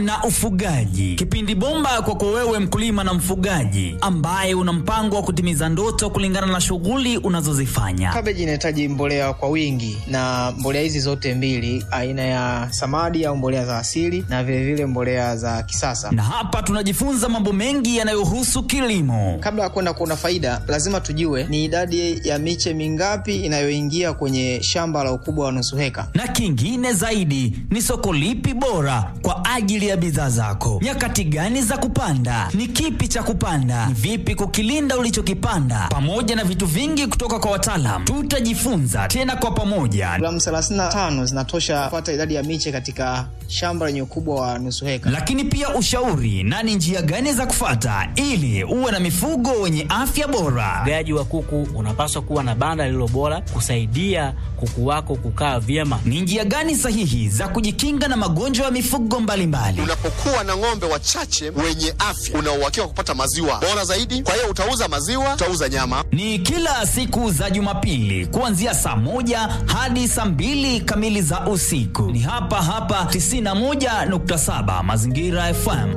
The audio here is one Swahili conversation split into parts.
na ufugaji, kipindi bomba kwako wewe mkulima na mfugaji ambaye una mpango wa kutimiza ndoto kulingana na shughuli unazozifanya. Kabeji inahitaji mbolea kwa wingi, na mbolea hizi zote mbili, aina ya samadi au mbolea za asili na vilevile vile mbolea za kisasa. Na hapa tunajifunza mambo mengi yanayohusu kilimo. Kabla ya kwenda kuona faida, lazima tujue ni idadi ya miche mingapi inayoingia kwenye shamba la ukubwa wa nusu heka, na kingine zaidi ni soko lipi bora kwa ajili ya bidhaa zako, nyakati gani za kupanda, ni kipi cha kupanda, ni vipi kukilinda ulichokipanda, pamoja na vitu vingi kutoka kwa wataalam. Tutajifunza tena kwa pamoja. Gramu 35 zinatosha kupata idadi ya miche katika shamba lenye ukubwa wa nusu heka. Lakini pia ushauri na ni njia gani za kufata ili uwe na mifugo wenye afya bora. Ufugaji wa kuku unapaswa kuwa na banda lililo bora kusaidia kuku wako kukaa vyema. Ni njia gani sahihi za kujikinga na magonjwa ya mifugo mbalimbali? Unapokuwa na ng'ombe wachache wenye afya, una uhakika wa kupata maziwa bora zaidi. Kwa hiyo utauza maziwa, utauza nyama. Ni kila siku za Jumapili kuanzia saa moja hadi saa mbili kamili za usiku. Ni hapa hapa 91.7 Mazingira FM.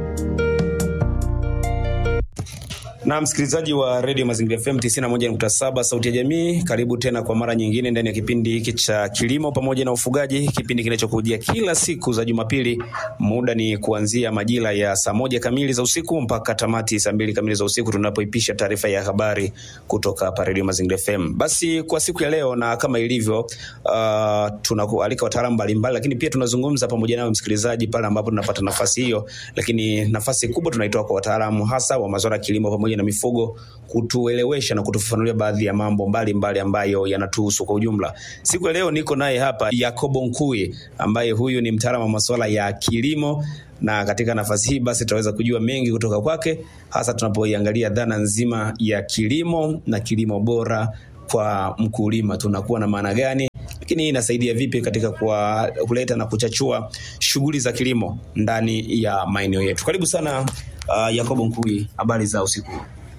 Na msikilizaji wa redio Mazingira FM 91.7 sauti ya jamii, karibu tena kwa mara nyingine ndani ya kipindi hiki cha kilimo pamoja na ufugaji, kipindi kinachokujia kila siku za Jumapili. Muda ni kuanzia majira ya saa moja kamili za usiku mpaka tamati saa mbili kamili za usiku, tunapoipisha taarifa ya habari kutoka hapa redio Mazingira FM. Basi kwa siku ya leo, na kama ilivyo, uh, tunakualika wataalamu mbalimbali, lakini pia tunazungumza pamoja nawe msikilizaji pale ambapo tunapata nafasi hiyo, lakini nafasi kubwa tunaitoa kwa wataalamu hasa wa masuala ya kilimo pamoja na mifugo kutuelewesha na kutufafanulia baadhi ya mambo mbalimbali mbali ambayo yanatuhusu kwa ujumla. Siku ya leo niko naye hapa Yakobo Nkui ambaye huyu ni mtaalamu wa masuala ya kilimo na katika nafasi hii basi tutaweza kujua mengi kutoka kwake, hasa tunapoiangalia dhana nzima ya kilimo na kilimo bora kwa mkulima, tunakuwa na maana gani, lakini hii inasaidia vipi katika kwa kuleta na kuchachua shughuli za kilimo ndani ya maeneo yetu. Karibu sana uh, Yakobo Nkui, habari za usiku?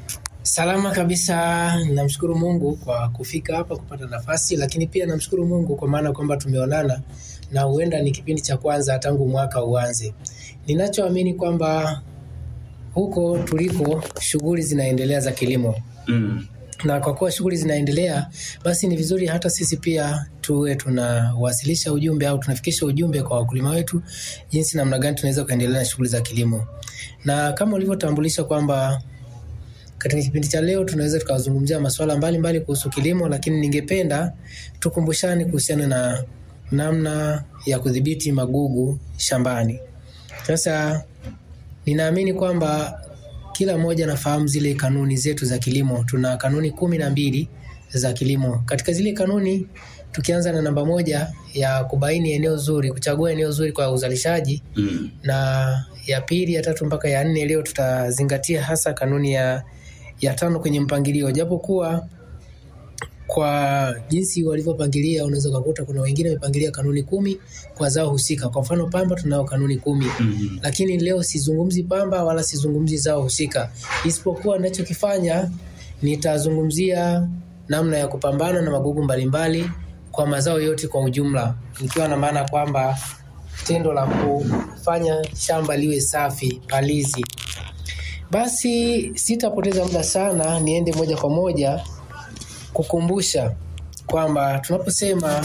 Salama kabisa, namshukuru Mungu kwa kufika hapa kupata nafasi, lakini pia namshukuru Mungu kwa maana kwamba tumeonana na huenda ni kipindi cha kwanza tangu mwaka uanze. Ninachoamini kwamba huko tuliko shughuli zinaendelea za kilimo mm. na kwa kuwa shughuli zinaendelea, basi ni vizuri hata sisi pia tuwe tunawasilisha ujumbe au tunafikisha ujumbe kwa wakulima wetu, jinsi namna gani tunaweza kuendelea na shughuli za kilimo, na kama ulivyotambulisha kwamba katika kipindi cha leo tunaweza tukazungumzia masuala mbalimbali kuhusu kilimo, lakini ningependa tukumbushane kuhusiana na namna ya kudhibiti magugu shambani. Sasa ninaamini kwamba kila mmoja anafahamu zile kanuni zetu za kilimo. Tuna kanuni kumi na mbili za kilimo. Katika zile kanuni, tukianza na namba moja ya kubaini eneo zuri, kuchagua eneo zuri kwa uzalishaji mm. na ya pili, ya tatu mpaka ya nne, leo tutazingatia hasa kanuni ya ya tano kwenye mpangilio, japo kuwa kwa jinsi walivyopangilia unaweza ukakuta kuna wengine wamepangilia kanuni kumi kwa zao husika. Kwa mfano pamba tunao kanuni kumi mm-hmm. lakini leo sizungumzi pamba wala sizungumzi zao husika, isipokuwa ninachokifanya nitazungumzia namna ya kupambana na magugu mbalimbali kwa mazao yote kwa ujumla, nikiwa na maana kwamba tendo la kufanya shamba liwe safi, palizi. Basi sitapoteza muda sana, niende moja kwa moja kukumbusha kwamba tunaposema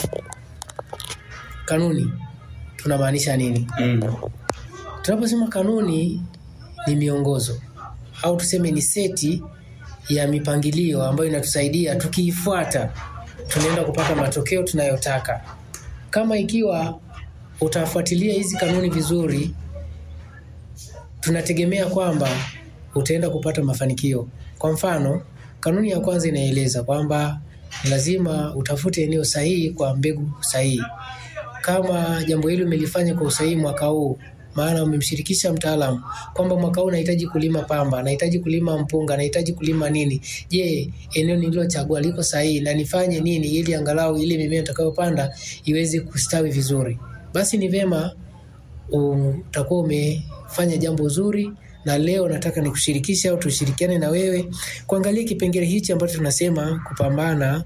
kanuni tunamaanisha nini? Mm. Tunaposema kanuni ni miongozo au tuseme ni seti ya mipangilio ambayo inatusaidia tukiifuata, tunaenda kupata matokeo tunayotaka. Kama ikiwa utafuatilia hizi kanuni vizuri, tunategemea kwamba utaenda kupata mafanikio. Kwa mfano, kanuni ya kwanza inaeleza kwamba lazima utafute eneo sahihi kwa mbegu sahihi. Kama jambo hili umelifanya kwa usahihi mwaka huu, maana umemshirikisha mtaalamu kwamba mwaka huu nahitaji kulima pamba, nahitaji kulima mpunga, nahitaji kulima nini. Je, eneo nililochagua liko sahihi na nifanye nini ili angalau ile mimea nitakayopanda iweze kustawi vizuri? Basi ni vyema utakuwa umefanya jambo zuri na leo nataka nikushirikishe au tushirikiane na wewe kuangalia kipengele hichi ambacho tunasema kupambana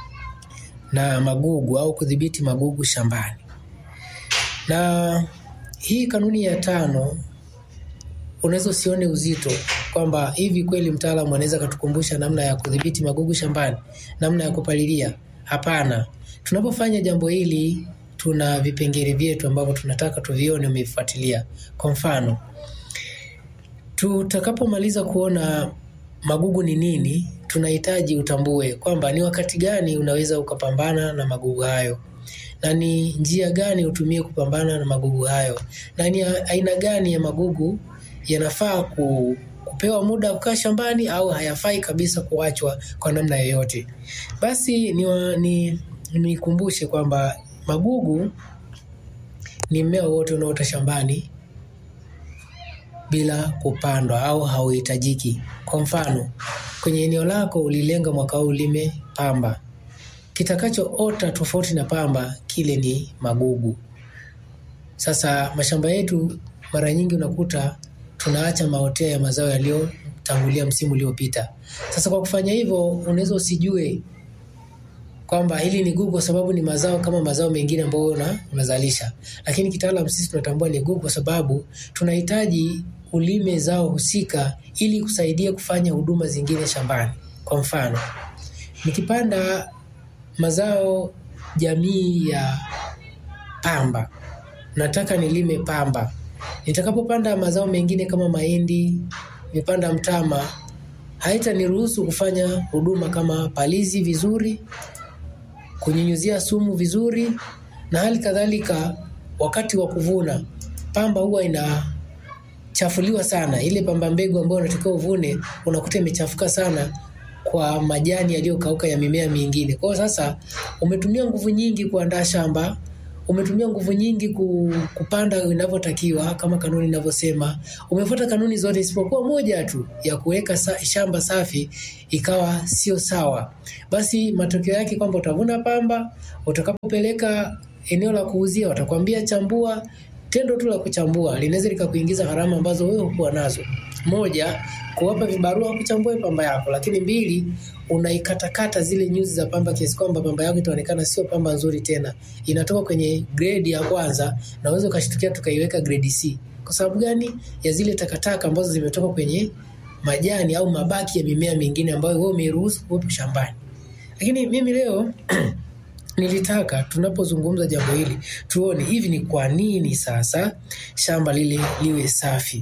na magugu au kudhibiti magugu shambani. Na hii kanuni ya tano unaweza usione uzito kwamba hivi kweli mtaalamu anaweza katukumbusha namna ya kudhibiti magugu shambani, namna ya kupalilia. Hapana, tunapofanya jambo hili tuna vipengele vyetu ambavyo tunataka tuvione umevifuatilia. Kwa mfano, tutakapomaliza kuona magugu ni nini, tunahitaji utambue kwamba ni wakati gani unaweza ukapambana na magugu hayo na ni njia gani utumie kupambana na magugu hayo, na ni aina gani ya magugu yanafaa ku, kupewa muda kukaa shambani au hayafai kabisa kuachwa kwa namna yoyote. Basi ni nikumbushe kwamba magugu ni mmea wote unaota shambani bila kupandwa au hauhitajiki. Kwa mfano, kwenye eneo lako ulilenga mwaka huu ulime pamba, kitakachoota tofauti na pamba kile ni magugu. Sasa mashamba yetu mara nyingi unakuta tunaacha maotea ya mazao yaliyotangulia msimu uliopita. Sasa kwa kufanya hivyo, unaweza usijue kwamba hili ni gugu kwa sababu ni mazao kama mazao mengine ambayo una, unazalisha, lakini kitaalamu sisi tunatambua ni gugu kwa sababu tunahitaji ulime zao husika ili kusaidia kufanya huduma zingine shambani. Kwa mfano, nikipanda mazao jamii ya pamba, nataka nilime pamba. Nitakapopanda mazao mengine kama mahindi, nipanda mtama, haitaniruhusu kufanya huduma kama palizi vizuri, kunyunyuzia sumu vizuri, na hali kadhalika wakati wa kuvuna pamba huwa inachafuliwa sana. Ile pamba mbegu ambayo unatakiwa uvune unakuta imechafuka sana kwa majani yaliyokauka ya mimea mingine. Kwa hiyo sasa umetumia nguvu nyingi kuandaa shamba, umetumia nguvu nyingi kupanda inavyotakiwa kama kanuni inavyosema. Umefuata kanuni zote isipokuwa moja tu ya kuweka sa, shamba safi ikawa sio sawa. Basi matokeo yake kwamba utavuna pamba, utakapopeleka eneo la kuuzia watakwambia chambua. Tendo tu la kuchambua linaweza likakuingiza gharama ambazo wewe hukuwa nazo. Moja, kuwapa vibarua kuchambua pamba yako, lakini mbili, unaikatakata zile nyuzi za pamba kiasi kwamba pamba yako itaonekana sio pamba nzuri tena, inatoka kwenye grade ya kwanza na unaweza ukashtukia tukaiweka grade C. Kwa sababu gani? Ya zile takataka ambazo zimetoka kwenye majani au mabaki ya mimea mingine ambayo wewe umeiruhusu kuwepo shambani. Lakini mimi leo nilitaka tunapozungumza jambo hili tuone hivi ni kwa nini sasa shamba lile liwe safi.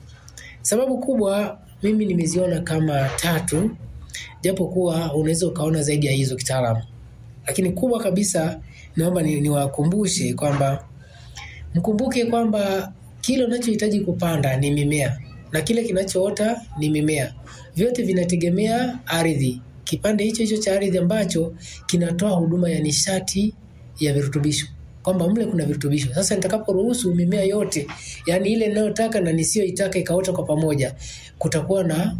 Sababu kubwa mimi nimeziona kama tatu, japo kuwa unaweza ukaona zaidi ya hizo kitaalamu, lakini kubwa kabisa naomba niwakumbushe ni kwamba mkumbuke kwamba kile unachohitaji kupanda ni mimea na kile kinachoota ni mimea, vyote vinategemea ardhi, kipande hicho hicho cha ardhi ambacho kinatoa huduma ya nishati ya virutubisho kwamba mle kuna virutubisho. Sasa nitakaporuhusu mimea yote, yani ile ninayotaka na nisiyoitaka ikaota kwa pamoja, kutakuwa na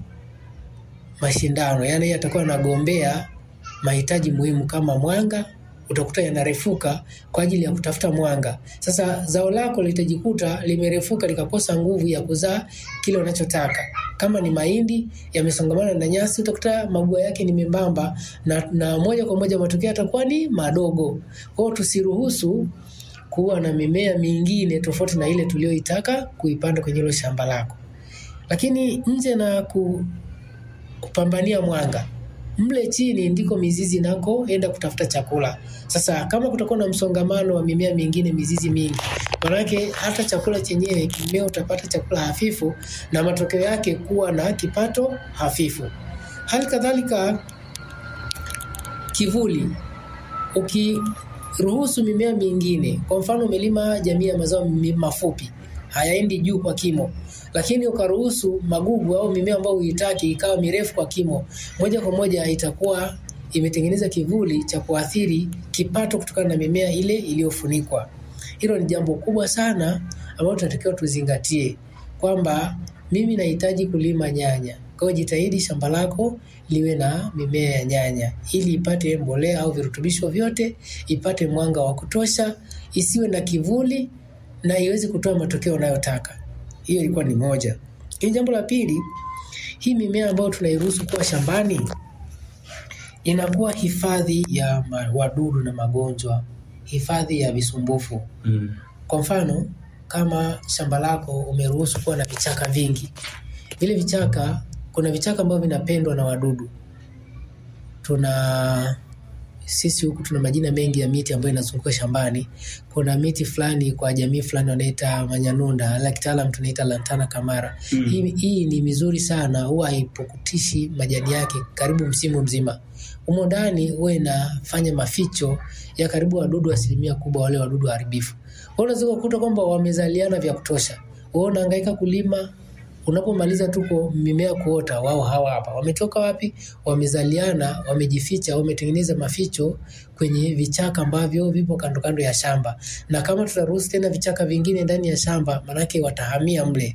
mashindano, yani yatakuwa yanagombea mahitaji muhimu kama mwanga, utakuta yanarefuka kwa ajili ya kutafuta mwanga. Sasa zao lako litajikuta limerefuka likakosa nguvu ya kuzaa kile unachotaka. Kama ni mahindi yamesongamana na nyasi, utakuta mabua yake ni membamba na, na moja kwa moja matokeo yatakuwa ni madogo. Kwa hiyo tusiruhusu kuwa na mimea mingine tofauti na ile tuliyoitaka kuipanda kwenye hilo shamba lako. Lakini nje na ku, kupambania mwanga mle chini ndiko mizizi inakoenda kutafuta chakula. Sasa kama kutakuwa na msongamano wa mimea mingine, mizizi mingi, manake hata chakula chenyewe, mmea utapata chakula hafifu na matokeo yake kuwa na kipato hafifu. Hali kadhalika kivuli, ukiruhusu mimea mingine, kwa mfano umelima jamii ya mazao mafupi hayaendi juu kwa kimo, lakini ukaruhusu magugu au mimea ambayo huitaki ikawa mirefu kwa kimo, moja kwa moja itakuwa imetengeneza kivuli cha kuathiri kipato kutokana na mimea ile iliyofunikwa. Hilo ni jambo kubwa sana ambalo tunatakiwa tuzingatie kwamba mimi nahitaji kulima nyanya, kwa hiyo jitahidi shamba lako liwe na mimea ya nyanya ili ipate mbolea au virutubisho vyote, ipate mwanga wa kutosha, isiwe na kivuli na iweze kutoa matokeo unayotaka. Hiyo ilikuwa ni moja. Hili jambo la pili, hii mimea ambayo tunairuhusu kuwa shambani inakuwa hifadhi ya wadudu na magonjwa, hifadhi ya visumbufu. Mm. Kwa mfano, kama shamba lako umeruhusu kuwa na vichaka vingi, vile vichaka, kuna vichaka ambavyo vinapendwa na wadudu. Tuna sisi huku tuna majina mengi ya miti ambayo inazunguka shambani. Kuna miti fulani kwa jamii fulani wanaita manyanunda, la kitaalam tunaita lantana kamara. Mm. Hii, hii ni mizuri sana, huwa haipukutishi majani yake karibu msimu mzima. Humo ndani huwa inafanya maficho ya karibu wadudu asilimia kubwa, wale wadudu waharibifu. Kwa hiyo unaweza kukuta kwamba wamezaliana vya kutosha. Wewe unahangaika kulima, unapomaliza tu kwa mimea kuota, wao hawa hapa wametoka wapi? Wamezaliana, wamejificha, wametengeneza maficho kwenye vichaka ambavyo vipo kando kando ya shamba, na kama tutaruhusu tena vichaka vingine ndani ya shamba, manake watahamia mle,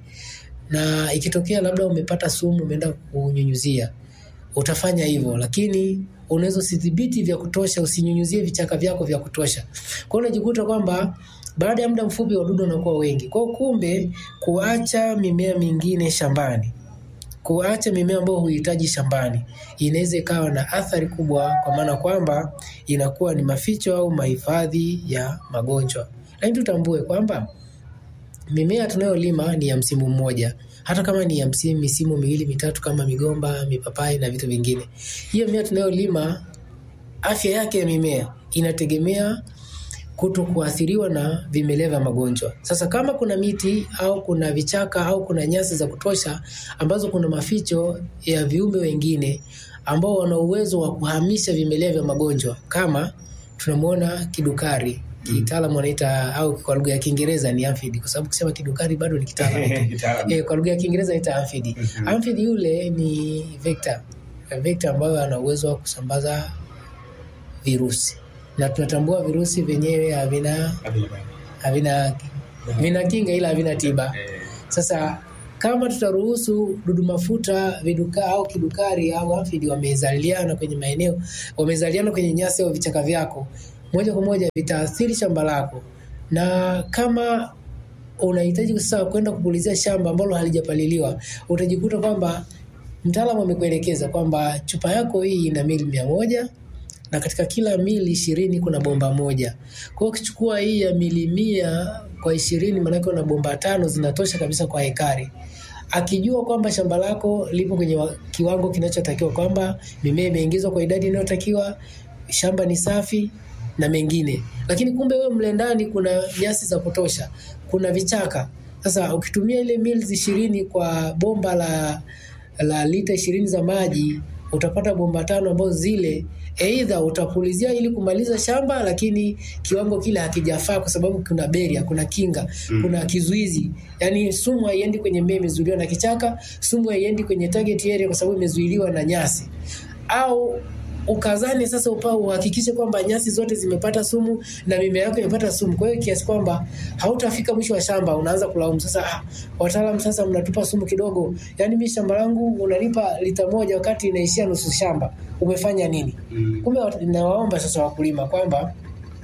na ikitokea labda umepata sumu, umeenda kunyunyuzia, utafanya hivyo, lakini unaweza usidhibiti vya kutosha, usinyunyuzie vichaka vyako vya kutosha. Kwa hiyo unajikuta kwamba baada ya muda mfupi wadudu wanakuwa wengi. Kwa hiyo kumbe, kuacha mimea mingine shambani, kuacha mimea ambayo huhitaji shambani, inaweza ikawa na athari kubwa, kwa maana kwamba inakuwa ni maficho au mahifadhi ya magonjwa. Lakini tutambue kwamba mimea tunayolima ni ya msimu mmoja, hata kama ni ya msimu misimu miwili mitatu, kama migomba, mipapai na vitu vingine. Hiyo mimea tunayolima, afya yake ya mimea inategemea kuto kuathiriwa na vimelea vya magonjwa. Sasa kama kuna miti au kuna vichaka au kuna nyasi za kutosha ambazo kuna maficho ya viumbe wengine ambao wana uwezo wa kuhamisha vimelea vya magonjwa, kama tunamwona kidukari kitaalamu wanaita au kwa lugha ya Kiingereza ni amphid, kwa sababu kusema kidukari bado ni kitaalamu eh, kwa lugha ya Kiingereza inaita amphid. Amphid yule ni vector, vector ambayo ana uwezo wa kusambaza virusi na tunatambua virusi vyenyewe havina havina vina kinga ila havina tiba. Sasa kama tutaruhusu dudu mafuta viduka au kidukari au amphid wamezaliana kwenye maeneo wamezaliana kwenye nyasi au vichaka vyako, moja kwa moja vitaathiri shamba lako, na kama unahitaji sasa kwenda kupulizia shamba ambalo halijapaliliwa, utajikuta kwamba mtaalamu amekuelekeza kwamba chupa yako hii ina mili mia moja na katika kila mili ishirini kuna bomba moja. Kwa hiyo ukichukua hii ya mili mia kwa ishirini, maanake una bomba tano zinatosha kabisa kwa hekari. Akijua kwamba shamba lako lipo kwenye wa- kiwango kinachotakiwa, kwamba mimea imeingizwa kwa idadi inayotakiwa, shamba ni safi na mengine, lakini kumbe wewe mle ndani kuna nyasi za kutosha, kuna vichaka. Sasa ukitumia ile mils ishirini kwa bomba la, la lita ishirini za maji utapata bomba tano ambazo zile Aidha utapulizia ili kumaliza shamba, lakini kiwango kile hakijafaa kwa sababu kuna beria, kuna kinga, kuna kizuizi. Yani sumu haiendi kwenye mmea, imezuiliwa na kichaka. Sumu haiendi kwenye target area kwa sababu imezuiliwa na nyasi. Au ukazani sasa upao uhakikishe kwamba nyasi zote zimepata sumu na mimea yako imepata sumu. Kwa hiyo kiasi kwamba hautafika mwisho wa shamba unaanza kulaumu sasa, ah, wataalamu sasa mnatupa sumu kidogo. Yaani mimi shamba langu unanipa lita moja wakati inaishia nusu shamba. Umefanya nini? Kumbe wat- nawaomba sasa wakulima kwamba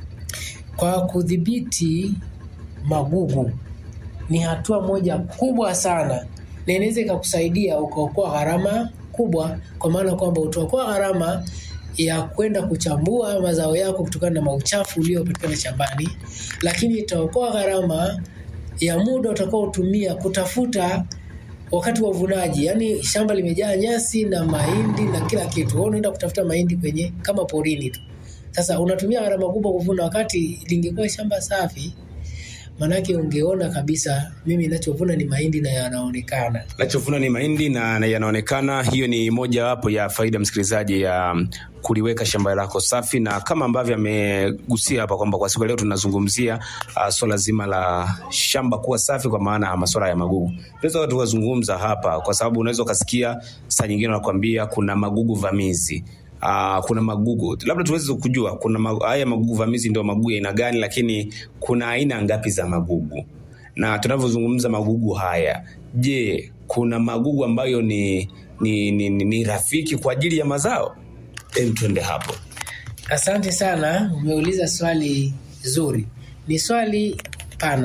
kwa kudhibiti magugu ni hatua moja kubwa sana na inaweza ikakusaidia ukaokoa gharama kubwa, kwa maana kwamba utaokoa gharama ya kwenda kuchambua mazao yako kutokana na mauchafu uliopatikana shambani, lakini itaokoa gharama ya muda utakaotumia kutafuta wakati wa uvunaji, yaani shamba limejaa nyasi na mahindi na kila kitu, wewe unaenda kutafuta mahindi kwenye kama porini tu. Sasa unatumia gharama kubwa kuvuna, wakati lingekuwa shamba safi, manake ungeona kabisa mimi ninachovuna ni mahindi na yanaonekana. nachovuna ni mahindi na, na yanaonekana. Hiyo ni moja wapo ya faida msikilizaji ya um, kuliweka shamba lako safi, na kama ambavyo amegusia hapa kwamba kwa siku ya leo tunazungumzia uh, swala zima la shamba kuwa safi, kwa maana ya masuala ya magugu. Tunaweza tukazungumza hapa, kwa sababu unaweza ukasikia saa nyingine wanakuambia kuna magugu vamizi Uh, kuna magugu labda tuweze kujua kuna ma, haya magugu vamizi ndio magugu ya aina gani, lakini kuna aina ngapi za magugu na tunavyozungumza magugu haya, je, kuna magugu ambayo ni, ni, ni, ni, ni rafiki kwa ajili ya mazao? Em, twende hapo. Asante sana, umeuliza swali zuri. Ni swali pana,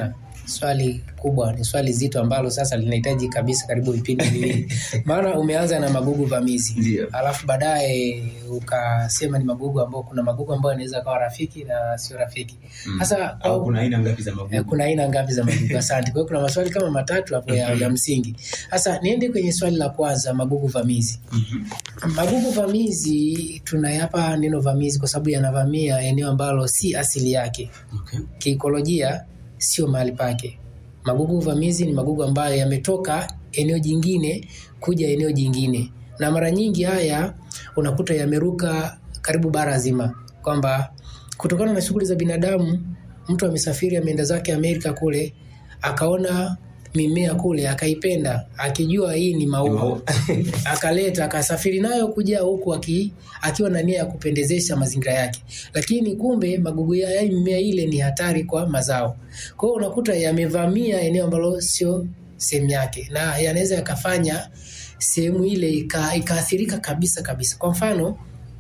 swali kubwa, ni swali zito ambalo sasa linahitaji kabisa karibu vipindi viwili, maana umeanza na magugu vamizi Ndio. alafu baadaye ukasema ni magugu ambao kuna magugu ambayo yanaweza kawa rafiki na sio rafiki. Sasa Au kuna aina ngapi za Eh, magugu? kuna aina ngapi za magugu? Asante. Kwa hiyo kuna maswali kama matatu hapo ya, ya msingi. Sasa niende kwenye swali la kwanza, magugu vamizi. Magugu vamizi tunayapa neno vamizi kwa sababu yanavamia eneo ambalo si asili yake, Okay. kiikolojia sio mahali pake. Magugu vamizi ni magugu ambayo yametoka eneo jingine kuja eneo jingine, na mara nyingi haya unakuta yameruka karibu bara zima, kwamba kutokana na shughuli za binadamu, mtu amesafiri ameenda zake Amerika kule, akaona mimea kule akaipenda, akijua hii ni maua akaleta akasafiri nayo kuja huku aki, akiwa na nia ya kupendezesha mazingira yake, lakini kumbe magugu ya yaani mimea ile ni hatari kwa mazao. Kwa hiyo unakuta yamevamia eneo ambalo sio sehemu yake, na yanaweza yakafanya sehemu ile ika- ikaathirika kabisa kabisa. Kwa mfano,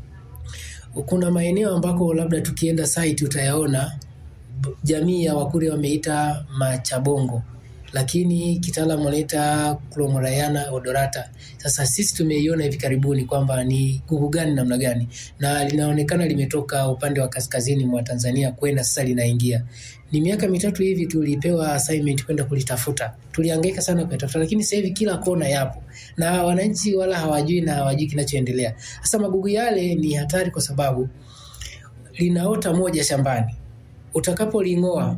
kuna maeneo ambako labda tukienda site utayaona b- jamii ya Wakurya wameita machabongo lakini kitaalamu wanaita Chromorhiana odorata. Sasa sisi tumeiona hivi karibuni kwamba ni gugu gani namna gani, na linaonekana limetoka upande wa kaskazini mwa Tanzania kwenda sasa linaingia. Ni miaka mitatu hivi tulipewa assignment kwenda kulitafuta, tulihangaika sana kuyatafuta, lakini sasa hivi kila kona yapo na wananchi wala hawajui na hawajui kinachoendelea. Sasa magugu yale ni hatari kwa sababu linaota moja shambani, utakapoling'oa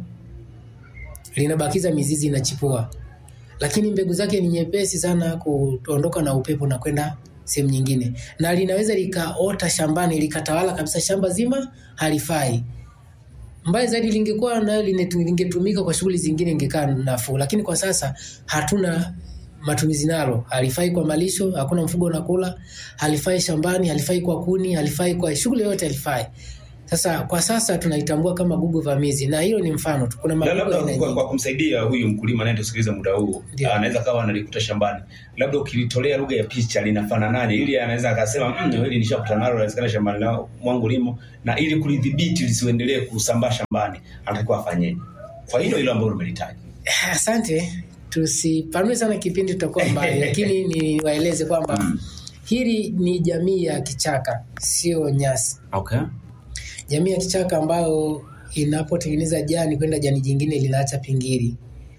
linabakiza mizizi inachipua, lakini mbegu zake ni nyepesi sana kuondoka na upepo na kwenda sehemu nyingine, na linaweza likaota shambani likatawala kabisa shamba zima, halifai. Mbaya zaidi lingekuwa nayo linetu- lingetumika kwa shughuli zingine, ingekaa nafuu, lakini kwa sasa hatuna matumizi nalo. Halifai kwa malisho, hakuna mfugo unakula, halifai shambani, halifai kwa kuni, halifai kwa shughuli yoyote, halifai. Sasa kwa sasa tunaitambua kama gugu vamizi, na hiyo ni mfano tu. Kuna Na magugu labda aina kwa, nyingi. kwa kumsaidia huyu mkulima anayetusikiliza muda huu Ndio. anaweza kawa analikuta shambani, labda ukilitolea lugha ya picha linafananaje, ili anaweza akasema mm, hili nishakutana nalo, inawezekana shambani lao mwangu limo, na ili kulidhibiti lisiendelee kusambaa shambani, anatakiwa afanyeje? Kwa hilo hilo ambalo umelitaja. Asante, tusipanue sana kipindi, tutakuwa mbali, lakini niwaeleze kwamba hili ni jamii ya kichaka, sio nyasi. Okay. Jamii ya kichaka ambayo inapotengeneza jani kwenda jani jingine linaacha pingili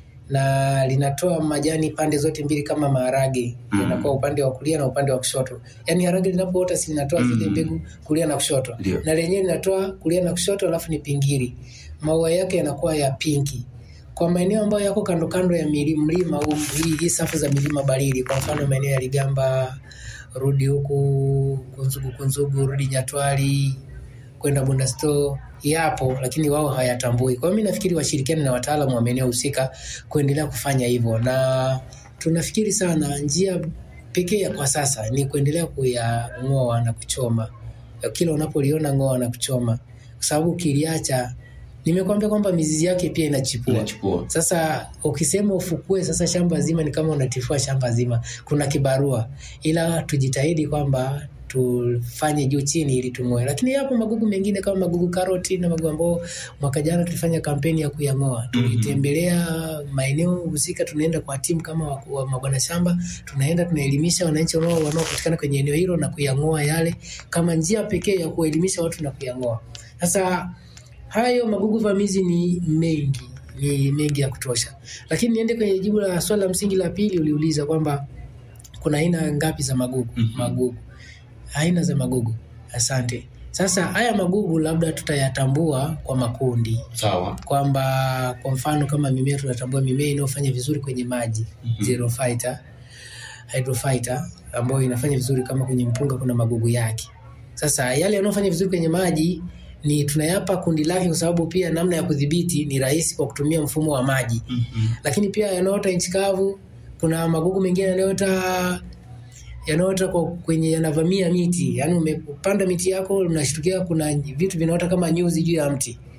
na linatoa majani pande zote mbili kama maharage Mm. yanakuwa upande wa kulia na upande wa kushoto. Yaani harage linapoota si linatoa zile Mm. mbegu kulia na kushoto, Ndio. na lenyewe linatoa kulia na kushoto, alafu ni pingili. Maua yake yanakuwa ya pinki. Kwa maeneo ambayo yako kando kando ya mili- mlima huu, hii, hii safu za milima baridi, kwa mfano maeneo ya Ligamba, rudi huku Kunzugu, Kunzugu, rudi Nyatwali, kwenda Bunda Store yapo, lakini wao hayatambui. Kwa hiyo mimi nafikiri washirikiane na wataalamu wa maeneo husika kuendelea kufanya hivyo, na tunafikiri sana njia pekee ya kwa sasa ni kuendelea kuyang'oa na kuchoma. Kila unapoliona ng'oa na kuchoma, kwa sababu ukiliacha, nimekuambia kwamba mizizi yake pia inachipua. Inachipua. Sasa ukisema ufukue sasa shamba zima, ni kama unatifua shamba zima, kuna kibarua, ila tujitahidi kwamba tufanye juu chini ili tung'oe. Lakini yapo magugu mengine kama magugu karoti na magugu ambao mwaka jana tulifanya kampeni ya kuyang'oa. Tulitembelea maeneo husika, tunaenda kwa timu kama wa, wa mabwana shamba, tunaenda tunaelimisha wananchi wanao- wanaopatikana kwenye eneo hilo na kuyang'oa yale kama njia pekee ya kuelimisha watu na kuyang'oa. Sasa hayo magugu vamizi ni mengi, ni mengi ya kutosha, lakini niende kwenye jibu la swali la msingi la pili. Uliuliza kwamba kuna aina ngapi za magugu? Magugu, aina za magugu. Asante. Sasa haya magugu labda tutayatambua kwa makundi, Sawa. kwamba kwa mfano kama mimea tunatambua mimea inayofanya vizuri kwenye maji zero fighter, hydrophyta ambayo inafanya vizuri kama kwenye mpunga kuna magugu yake. Sasa yale yanayofanya vizuri kwenye maji ni tunayapa kundi lake, kwa sababu pia namna ya kudhibiti ni rahisi kwa kutumia mfumo wa maji. Lakini pia yanaota nchi kavu, kuna magugu mengine yanayoota yanaota kwa kwenye yanavamia miti, yaani umepanda miti yako unashtukia kuna vitu vinaota kama nyuzi juu ya mti.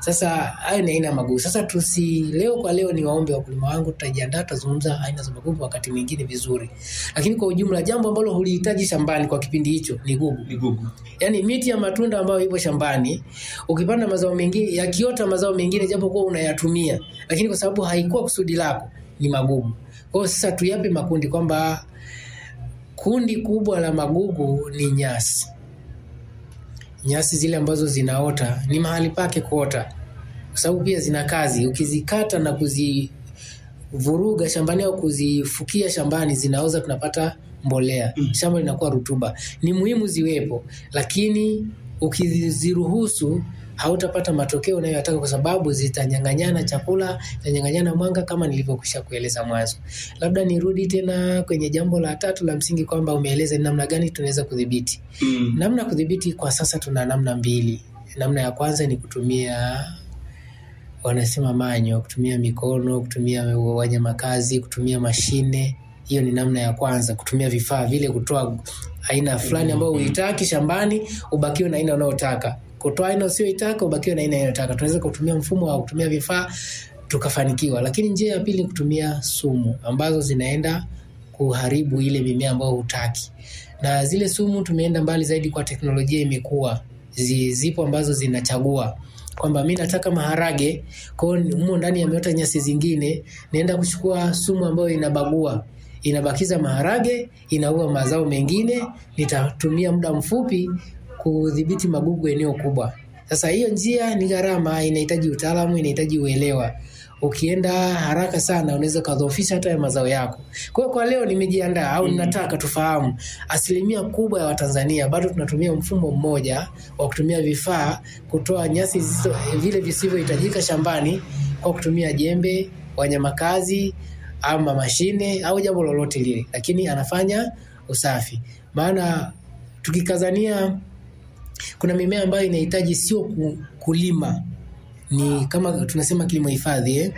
Sasa hayo ni aina ya magugu. Sasa tusi leo kwa leo ni waombe wakulima wangu, tutajiandaa, tutazungumza aina za magugu wakati mwingine vizuri, lakini kwa ujumla jambo ambalo hulihitaji shambani kwa kipindi hicho ni gugu. Ni gugu. Yaani miti ya matunda ambayo ipo shambani, ukipanda mazao mengine, yakiota mazao mengine, japo kuwa unayatumia, lakini kwa sababu haikuwa kusudi lako, ni magugu. Kwa hiyo sasa tuyape makundi kwamba kundi kubwa la magugu ni nyasi. Nyasi zile ambazo zinaota ni mahali pake kuota, kwa sababu pia zina kazi. Ukizikata na kuzivuruga shambani au kuzifukia shambani, zinaoza, tunapata mbolea, shamba linakuwa rutuba. Ni muhimu ziwepo, lakini ukiziruhusu hautapata matokeo unayoyataka kwa sababu zitanyang'anyana chakula, zitanyang'anyana mwanga kama nilivyokwisha kueleza mwanzo. Labda nirudi tena kwenye jambo la tatu la msingi kwamba umeeleza ni namna gani tunaweza kudhibiti. Mm. Namna ya kudhibiti kwa sasa tuna namna mbili. Namna ya kwanza ni kutumia wanasema manyo, kutumia mikono, kutumia wanyamakazi, kutumia mashine. Hiyo ni namna ya kwanza, kutumia vifaa vile, kutoa aina fulani ambayo huitaki shambani, ubakiwe na aina unayotaka kutoa aina usiyoitaka ubakiwe na aina unayotaka. Tunaweza kutumia mfumo wa kutumia vifaa tukafanikiwa, lakini njia ya pili ni kutumia sumu ambazo zinaenda kuharibu ile mimea ambayo hutaki, na zile sumu tumeenda mbali zaidi kwa teknolojia imekuwa zi- zipo ambazo zinachagua kwamba mi nataka maharage kwao, humo ndani yameota nyasi zingine, naenda kuchukua sumu ambayo inabagua inabakiza maharage, inaua mazao mengine, nitatumia muda mfupi kudhibiti magugu eneo kubwa. Sasa hiyo njia ni gharama, inahitaji utaalamu, inahitaji uelewa. Ukienda haraka sana unaweza ukadhoofisha hata ya mazao yako. Kwa hiyo kwa leo nimejiandaa au ninataka tufahamu, asilimia kubwa ya Watanzania bado tunatumia mfumo mmoja wa kutumia vifaa kutoa nyasi zisizo, vile visivyohitajika shambani kwa kutumia jembe, wanyamakazi ama mashine au jambo lolote lile, lakini anafanya usafi. Maana tukikazania kuna mimea ambayo inahitaji sio ku- kulima, ni kama tunasema kilimo hifadhi eh?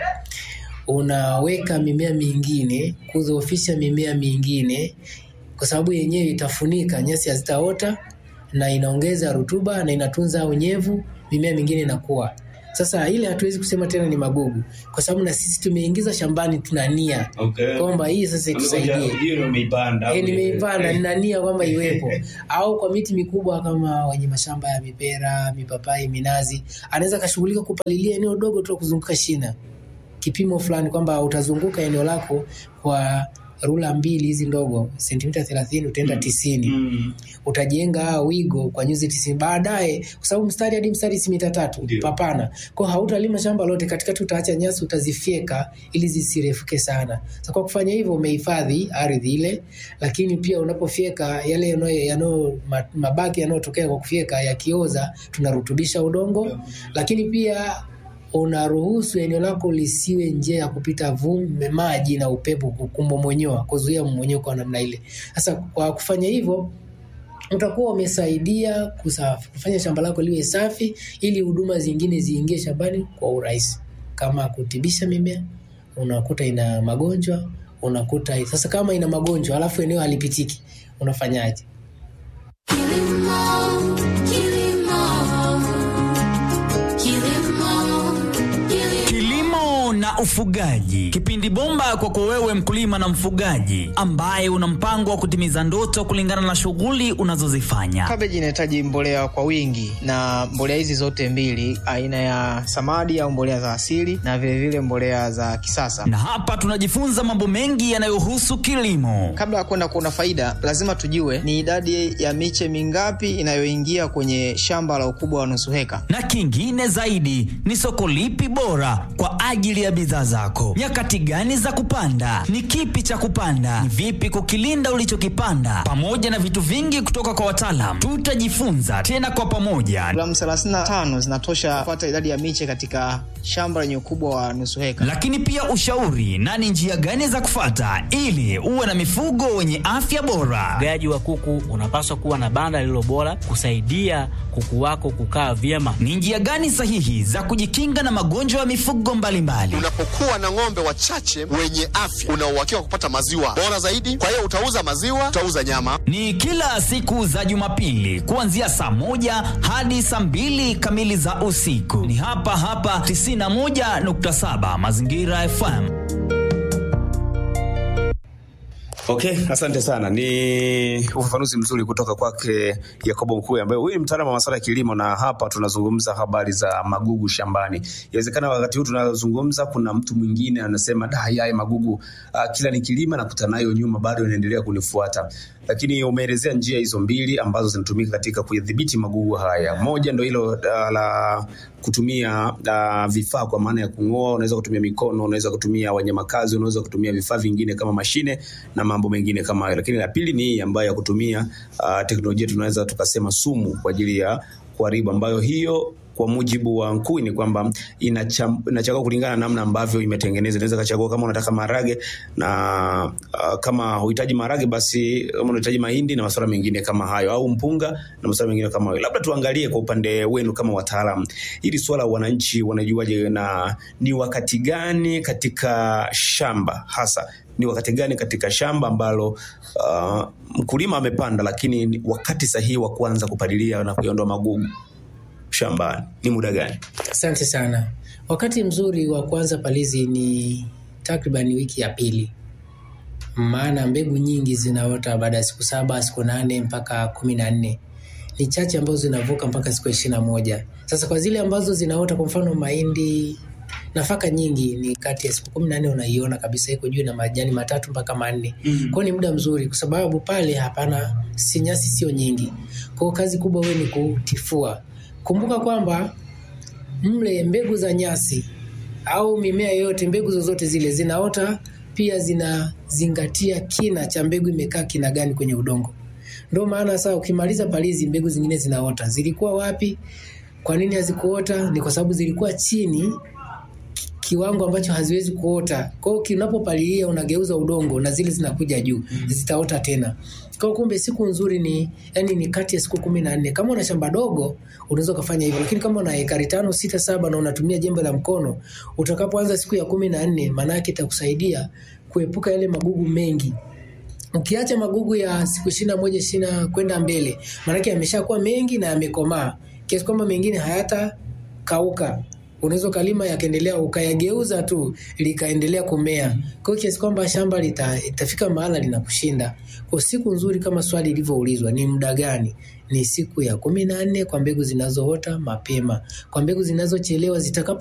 Unaweka mimea mingine kudhoofisha mimea mingine, kwa sababu yenyewe itafunika, nyasi hazitaota na inaongeza rutuba na inatunza unyevu, mimea mingine inakuwa. Sasa ile hatuwezi kusema tena ni magugu, kwa sababu na sisi tumeingiza shambani, tuna nia Okay. kwamba hii sasa itusaidie. Hiyo ndio umeipanda. E, nimeipanda nina nia kwamba iwepo, au kwa miti mikubwa kama wenye mashamba ya mipera, mipapai, minazi, anaweza akashughulika kupalilia eneo dogo tu la kuzunguka shina, kipimo fulani kwamba utazunguka eneo lako kwa rula mbili hizi ndogo sentimita thelathini utaenda tisini Mm. utajenga wigo kwa nyuzi tisini baadaye, kwa sababu mstari hadi mstari si mita tatu Ndio. papana, kwa hautalima shamba lote, katikati utaacha nyasi, utazifyeka ili zisirefuke sana. Sasa kwa kufanya hivyo umehifadhi ardhi ile, lakini pia unapofyeka yale yanayo- yanayo ma- mabaki yanayotokea kwa kufyeka yakioza, tunarutubisha udongo, lakini pia unaruhusu eneo lako lisiwe njia ya kupita vumbi, maji na upepo kumomonyoa, kuzuia mmonyoko wa namna ile. Sasa kwa kufanya hivyo utakuwa umesaidia kusafi, kufanya shamba lako liwe safi, ili huduma zingine ziingie shambani kwa urahisi, kama kutibisha mimea. Unakuta ina magonjwa, unakuta sasa, kama ina magonjwa alafu eneo halipitiki, unafanyaje? Kilimo, kilimo, kilimo, kilimo. Kilimo na ufugaji, kipindi bomba kwako wewe mkulima na mfugaji ambaye una mpango wa kutimiza ndoto kulingana na shughuli unazozifanya. Kabeji inahitaji mbolea kwa wingi, na mbolea hizi zote mbili, aina ya samadi au mbolea za asili na vilevile vile mbolea za kisasa. Na hapa tunajifunza mambo mengi yanayohusu kilimo. Kabla ya kwenda kuona faida, lazima tujue ni idadi ya miche mingapi inayoingia kwenye shamba la ukubwa wa nusu heka. na kingine zaidi ni soko lipi bora kwa ajili ya bidhaa zako, nyakati gani za kupanda, ni kipi cha kupanda, ni vipi kukilinda ulichokipanda, pamoja na vitu vingi kutoka kwa wataalam. Tutajifunza tena kwa pamoja, Gramu 35 zinatosha kupata idadi ya miche katika shamba lenye ukubwa wa nusu heka. lakini pia ushauri na ni njia gani za kufata ili uwe na mifugo wenye afya bora. Ufugaji wa kuku unapaswa kuwa na banda lililo bora kusaidia kuku wako kukaa vyema. Ni njia gani sahihi za kujikinga na magonjwa ya mifugo mbalimbali? Unapata unapokuwa na ng'ombe wachache wenye afya, una uhakika wa kupata maziwa bora zaidi. Kwa hiyo utauza maziwa, utauza nyama. Ni kila siku za Jumapili kuanzia saa moja hadi saa mbili kamili za usiku. Ni hapa hapa 91.7 Mazingira FM. Okay, asante sana. Ni ufafanuzi mzuri kutoka kwake Yakobo Mkuu ambaye huyu ni mtaalamu wa masuala ya kilimo, na hapa tunazungumza habari za magugu shambani. Inawezekana wakati huu tunazungumza, kuna mtu mwingine anasema da, haya magugu uh, kila nikilima nakuta nayo nyuma bado inaendelea kunifuata, lakini umeelezea njia hizo mbili ambazo zinatumika katika kudhibiti magugu haya. Moja ndo hilo uh, la kutumia uh, vifaa kwa maana ya kung'oa. Unaweza kutumia mikono, unaweza kutumia wanyamakazi, unaweza kutumia vifaa vingine kama mashine na mambo mengine kama hayo. Lakini la pili ni hii ambayo ya kutumia uh, teknolojia tunaweza tukasema sumu kwa ajili ya kuharibu, ambayo hiyo kwa mujibu wa Nkui ni kwamba inacham- inachagua kulingana na namna ambavyo imetengenezwa. Inaweza kachagua kama unataka maharage na uh, kama huhitaji maharage basi kama unahitaji mahindi na masuala mengine kama hayo, au mpunga na masuala mengine kama hayo. Labda tuangalie kwa upande wenu kama wataalam, hili swala wananchi wanajuaje, na ni wakati gani katika shamba hasa ni wakati gani katika shamba ambalo uh, mkulima amepanda, lakini ni wakati sahihi wa kuanza kupalilia na kuiondoa magugu shambani ni muda gani? Asante sana. Wakati mzuri wa kuanza palizi ni takriban wiki ya pili, maana mbegu nyingi zinaota baada ya siku saba, siku nane mpaka kumi na nne. Ni chache ambazo zinavuka mpaka siku ishirini na moja. Sasa kwa zile ambazo zinaota, kwa mfano mahindi, nafaka nyingi, ni kati ya siku kumi na nne unaiona kabisa iko juu na majani matatu mpaka manne. Mm. Kwa hiyo ni muda mzuri, kwa sababu pale hapana, si nyasi sio nyingi. Kwa hiyo kazi kubwa wewe ni kutifua. Kumbuka kwamba mle mbegu za nyasi au mimea yoyote, mbegu zozote zile zinaota pia zinazingatia kina cha mbegu imekaa kina gani kwenye udongo. Ndio maana sasa ukimaliza palizi, mbegu zingine zinaota. Zilikuwa wapi? Kwa nini hazikuota? Ni kwa sababu zilikuwa chini kiwango ambacho haziwezi kuota. Kwa hiyo kinapopalilia unageuza udongo na zile zinakuja juu, zitaota tena. Kwa hiyo kumbe siku nzuri ni yani ni kati ya siku kumi na nne. Kama una shamba dogo unaweza ukafanya hivyo, lakini kama una ekari tano, sita, saba na unatumia jembe la mkono, utakapoanza siku ya kumi na nne, maana yake itakusaidia kuepuka yale magugu mengi ukiacha magugu ya siku ishirini na moja ishirini na kwenda mbele, maanake yameshakuwa mengi na yamekomaa kiasi kwamba mengine hayatakauka. Unaweza ukalima yakaendelea ukayageuza tu likaendelea kumea, kwa hiyo kiasi kwamba shamba lita, itafika mahala linakushinda. Kwa siku nzuri kama swali ilivyoulizwa ni muda gani? Ni siku ya kumi na nne kwa mbegu zinazoota mapema. Kwa mbegu zinazochelewa zitakapo